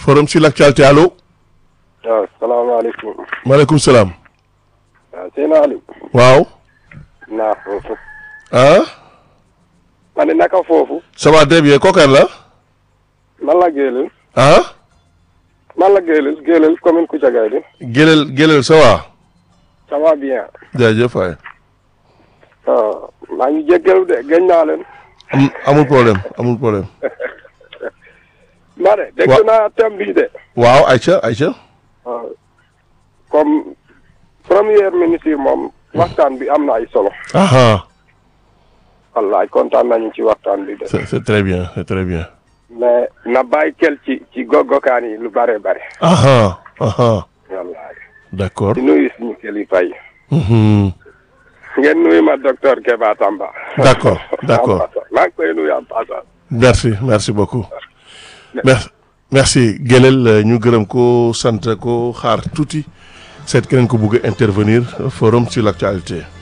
forum sur l'actualité allo. waaw salaamaaleykum. maaleykum salaam. waaw sëñ Aliou. waaw. naa foofu. ah. ma ne naka foofu. ça va très bien kooku la. man la Géelel. ah. man la Géelel Géelel commune Koutiagaye di. Gélel Gélel ça va. ça va bien. jaajëf waay. waaw maa ngi jéggalu de gëj naa leen. am amul problème amul problème. ma ne dégg Wa- naa thème bii de. waaw Aïcha Aïcha. waaw comme premier ministre moom. waxtaan bi am na ay solo. ah wallaay kontaan nañu ci waxtaan bi de. c'est c'est très bien c'est très bien. mais na bàyyi kel ci ci goggokaan yi lu bare bare. ah ah wallaay d'accord. di nuyu suñu kilifa yi. Mhm. ngeen nuyu ma docteur Keba Tamba. D'accord, d'accord. maa ngi koy nuyu en passant. merci merci beaucoup. merci merci Gélel ñu gërëm ko sant ko xaar tuuti seet keneen ko bëgg a intervenir forum sur l'actualité.